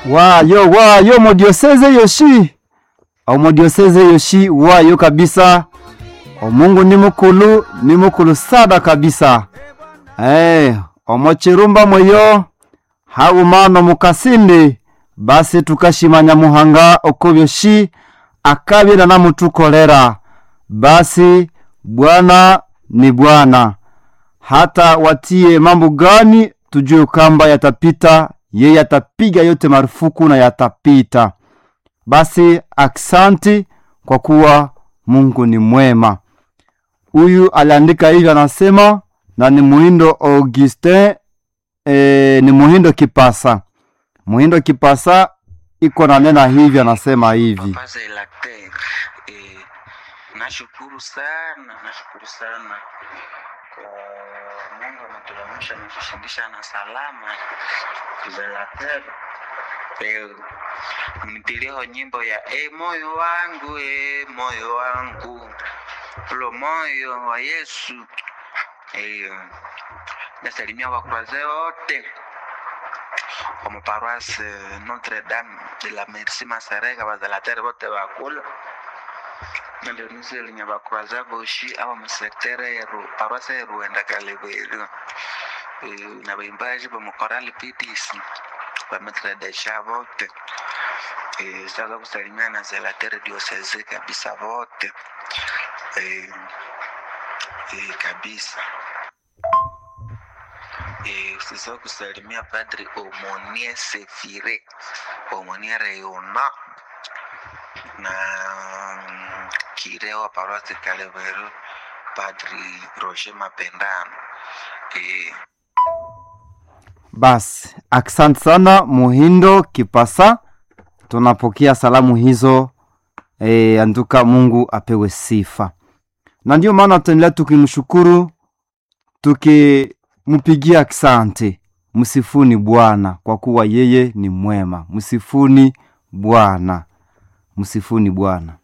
wayo wayo modioseze yoshi omodioseze yoshi wayo kabisa omungu ni mukulu ni mukulu sada kabisa hey, omochirumba mweyo haumano mukasindi basi tukashimanya muhanga oko byoshi akabira namutukolera basi bwana ni bwana hata watie mambo gani tujue kamba yatapita yeye atapiga yote marufuku na yatapita basi aksanti kwa kuwa mungu ni mwema huyu aliandika hivi anasema na ni muhindo augustin e, ni muhindo kipasa muhindo kipasa iko na nena hivi anasema hivi Papa Zelacter, eh, nashukuru sana, nashukuru sana kwa Mungu ametuamsha na kushindisha na salama. Zelacter, eh, mnitiliho nyimbo ya e moyo wangu e moyo wangu ulo moyo wa Yesu eh, nasalimia wakuraze wote kwa maparoisse Notre Dame de la Merci Masereka bazalatere bote bakula ndio niselinya bakuraza boshi aba musektere yeru paroisse yeruenda kalebweru na baimbaji bamukorali PTC bametredesha vote Eh, sitaweza kusalimia na zelatere dioseze kabisa vote eh, eh, kabisa Eh, usisahau kusalimia padri Omonie Sefire Omonie Reyona na mm, kireo wa parosi Kaleveru padri Roger Mapendano eh, basi asante sana muhindo kipasa tunapokea salamu hizo e, anduka mungu apewe sifa na ndio maana tutaendelea tukimshukuru tukimpigia asante msifuni bwana kwa kuwa yeye ni mwema msifuni bwana msifuni bwana